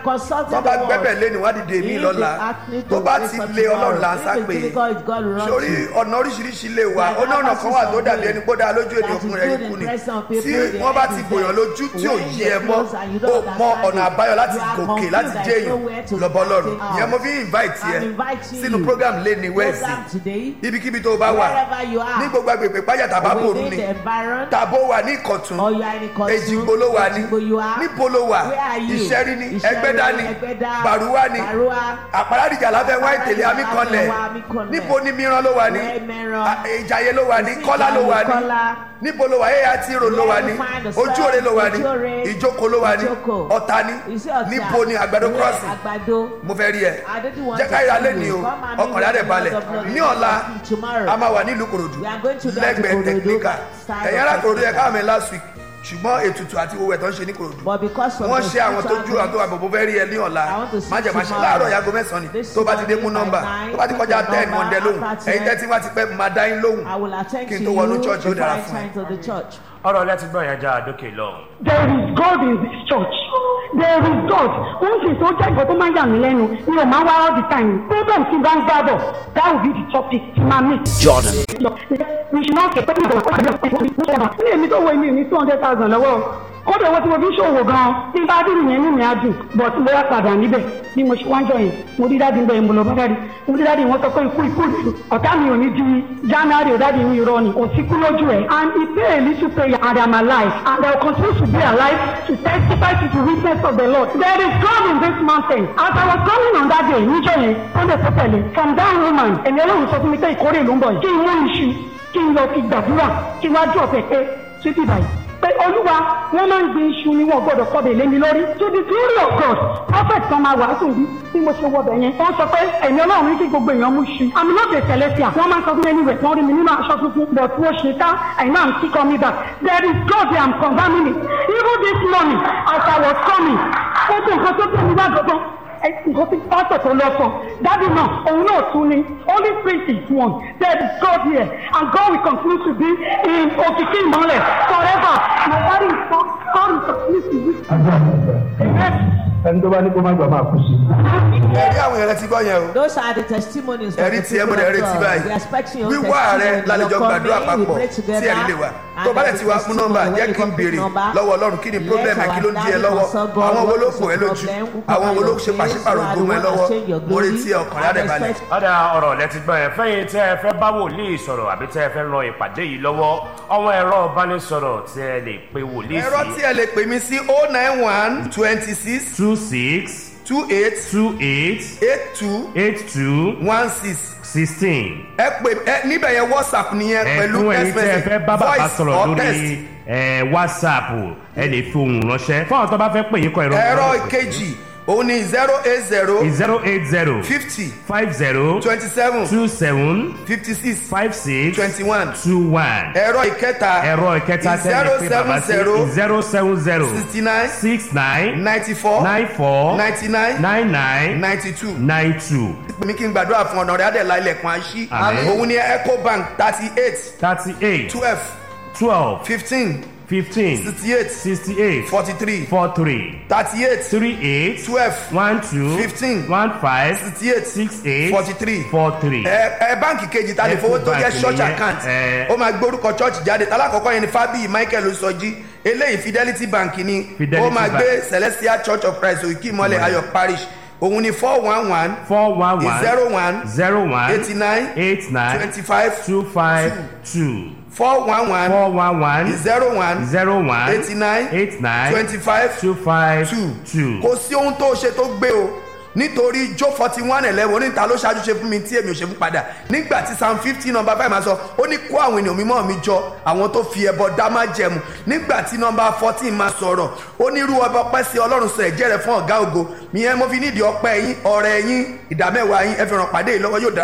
consulting tó bá the gbẹ́bẹ̀ word. lé ní wọ́n á dìde mí If lọ́la they ask me to tó bá pray ti for lé ọlọ́run tomorrow, là ń if sá it's pé difficult, it's God will run sórí to. ọ̀nà oríṣiríṣi lè wà There ó náà are ọ̀nà kan wà tó others dàbí who ẹni pé ó dáa lójú that ènìyàn is ọkùnrin rẹ̀ good ikú ni impression on people, tí the wọ́n bá end ti is bòyàn there. lójú tí ò When yí you ẹ mọ́ close and you ó don't mọ understand ọ̀nà it, àbáyọ láti you are gòkè confused, láti there jẹ́ is nowhere èèyàn to lọ́bọ̀ lọ́rùn get out. ìyẹn mo fi invite yẹ I'm inviting sínú you. program lé ní wẹ́ẹ̀sì Program today, ibikíbi tó o bá wà wherever you are, ní gbogbo agbègbè páyà tàbá bòrú within ni the environment, tàbó wà ní ìkọ̀tún or you are in Ìkọ̀tún, èjìgbò ló wà ní Èjìgbò you are, níbo ló wà where are you? ìṣẹ́rí ní Ìṣẹ́rí, ẹgbẹ́dá ní Ẹgbẹ́dá, bàrúwá ní Bàrúwá, àpárádìjà láfẹ́ wá ìtẹ̀lé amíkanlẹ̀ Wá Amíkanlẹ̀. níbo ní mìíràn ló wà ní Where Mìíràn? À, ìjàyè ló wà ní Sí kọ́lá ló wà ní Kọ́lá. níbo ló wà ẹ̀yà tí ro ló wà ní Where you find the ojú òre ló wà ní Ojú-Òre, ìjókòó ló wà ní Ìjókòó. ọ̀tà ní You see Ọ̀tà? níbo ní àgbàdo Where crossing Àgbàdo. mo fẹ́ rí ẹ I didn't want jẹ́ to ká ìrà see lẹ́ni you. o Come and ọkàn rẹ̀ meet balẹ̀ the Lord of ní Lords ọ̀la tomorrow. a máa wà nílùú kòròdú We are going to go to lẹ́gbẹ̀ẹ́ Korodu, tẹ̀kíníkà side ẹ̀yìn of ará kòròdú yẹ Technica. káàmì last week ṣùgbọ́n ètùtù àti owó ẹ̀ tó ń ṣe ní kòròdú But because of wọ́n the ṣe àwọn tó ju àwọn tó wà bòbó fẹ́ rí ẹ ní ọ̀la I want to see májèmáṣe tomorrow. láàárọ̀ yago mẹ́sàn-án ni This tó bá ti dé mú morning nọ́mbà by nine, tó bá ti kọjá take the ten mọ̀ ń dẹ lóhùn number, after ẹ̀yin ten. tẹ́tí wá ti pẹ́ máa dá yín lóhùn I will attend kí n to tó you wọnú church ó before dára I fún ẹ. enter to the church. ọ̀rọ̀ lẹ́tí gbọ́ yẹn já àdókè lọ. There is God in this church. There is God. Wọ́n sì tó jẹ́ ìgbọ́ tó máa ń yà mí lẹ́nu. Mi ò máa ń wá all the time. Problem ti bá ń gbádọ̀. That will be the topic ti máa meet. Jordan. We should not get people to work on the Ní èmi tó wo èmi ní two hundred thousand lọ́wọ́. Kódà owó tí mo fi ń ṣòwò gan-an. Tí n bá dúró yẹn ní mi á dùn. But mo wá padà níbẹ̀. Bí mo ṣe wá ń jọ yẹn, mo rí dáàdi ń bẹ̀ mo lọ bá dáàdi. Mo rí dáàdi wọ́n sọ pé ikú ikú ìlú. Ọ̀tá mi ò ní di January ò dáàdi mi irọ́ ni. Òsínkú lójú ẹ̀. And he pay a little prayer and I'm alive. And I will continue to be alive to testify to the witness of the Lord. There is God in this mountain. As I was coming on that day, níjọ́ yẹn, Sunday tó tẹ̀lé, from that woman, ẹ̀mí ọlọ́run sọ fún mi pé ìkórè ló ń bọ̀ yìí. Kí n mú iṣu, kí n lọ fi gbàdúrà, kí n wá jọ pẹ̀pẹ́ títí báyìí. Pé olúwa, wọ́n máa ń gbin iṣu ni wọ́n gbọ́dọ̀ kọ́ bẹ̀ lé mi lórí. To the glory of God, prophet kan máa wàásù bí bí mo ṣe wọ bẹ̀ yẹn. Wọ́n sọ pé ẹ̀mí ọlọ́run ní kí gbogbo èèyàn mú iṣu. Àmì náà ṣe celestial. Wọ́n máa ń sọ fún mi anyway, wọ́n rí mi nínú aṣọ tuntun. But wọ́n ṣe ká, I know I'm still coming back. There is God I am confirming it. Even this morning, as I was coming, ó tún nǹkan tó tẹ̀ mí wá gbọ́gbọ́n nǹkan tí pásítọ̀ tó lọ sọ dábì náà òun náà tún ni only spirit is one there is God here and God will continue to be in òkìkí ìmọ̀lẹ̀ forever my daddy is God God will continue to be amen. ẹni tó bá ní kó má gbà máa kú sí. ẹ̀rí àwọn èèyàn ti gbọ́ yẹn o Those are the testimonies. of ẹ̀rí the tiẹ̀ mo people dẹ̀ of retí God. báyìí We are expecting your wíwá rẹ testimony. lálejò Your gbàdúrà coming, we papọ̀ pray tí together. ẹ̀rí lè wà And tó bá there lẹ̀ is ti wá fún nọ́mbà testimony jẹ́ when kí n you béèrè come to number. lọ́wọ́ ọlọ́run kí ni Let problem ẹ̀ kí ló ń di ẹ our lọ́wọ́ daddy consult God, àwọn wo what ló is pò ẹ your lójú problem? Who àwọn wo ló cover ṣe your pàṣípàrọ̀ face? ògùn ẹ Who are the lọ́wọ́ one that change your mo glory? retí ọkàn rẹ̀ And balẹ̀. expect- ọ̀dà ọ̀rọ̀ lẹ́tí gbọ́ yẹn fẹ́yìn tẹ́ ẹ fẹ́ bá wòlíì sọ̀rọ̀ àbí tẹ́ ẹ fẹ́ ran ìpàdé yìí lọ́wọ́ àwọn ẹ̀rọ ìbánisọ̀rọ̀ tí ẹ lè pe wòlíì ẹ̀rọ tí sí ẹ lè pè mí sí oh nine one twenty six two six two eight two eight eight two eight two one six sixteen. ẹ pè ẹ níbẹ̀ yẹn whatsapp nìyẹn pẹ̀lú ẹ̀fún ẹ̀yin text tẹ́ ẹ message fẹ́ bá bàbá voice sọ̀rọ̀ or text. lórí ẹ̀, whatsapp ẹ lè fi ohùn ránṣẹ́ fún àwọn tó bá fẹ́ pè yín kọ ẹ̀rọ ẹ̀rọ ìkejì òun ni zero eight zero zero eight zero fifty five zero twenty seven two seven fifty six five six twenty one two one. ẹ̀rọ ìkẹta ẹ̀rọ ìkẹta tẹ́lẹ̀ pé bàbá sí zero seven zero sixty nine six nine ninety four nine four ninety nine nine nine ninety two nine two mi kí n gbàdúrà fún ọ̀nà rẹ̀ adẹ̀lá ilẹ̀kùn àṣì Àmín. òun ni ecobank thirty eight thirty eight twelve twelve fifteen fifteen sixty eight sixty eight forty three four three thirty eight three eight twelve one two Fifteen. one five sixty eight six eight forty three four three. ẹ ẹ báǹkì kejì ta lè fowó tó jẹ Ecobank church nìyẹn, account ẹ. ó máa gbórúkọ church jáde alákọ̀ọ́kọ́ yẹn ni fábíyì michael osọjí eléyìí fidelity bank ni Fidelity ó máa Bank. gbé celestial church of christ òkè ìmọ̀lẹ̀ ayọ̀ parish òun ni four one one four one one zero one zero one eighty nine eight nine twenty five two five two four one one four one one zero one zero one eighty nine eight nine twenty five two five two two. kò sí ohun tó ṣe tó gbé o nítorí jó forty one eleven oníta ló ṣáájú ṣe fún mi tí èmi ò ṣe fún padà nígbà tí psalm fifty number five máa sọ ó ní kó àwọn ènìyàn mímọ́ mi jọ àwọn tó fi ẹbọ dá má jẹmu nígbà tí number fourteen máa sọ̀rọ̀ ó ní irú ọba ọpẹ́ sí ọlọ́run sọ ẹ̀jẹ̀ rẹ̀ fún ọ̀gá ògo ìyẹn mo fi nídìí ọpẹ́ yín ọ̀rẹ́ yín ìdámẹ́wàá yín ẹ fi ràn pàdé yìí lọ́wọ́ yóò dára.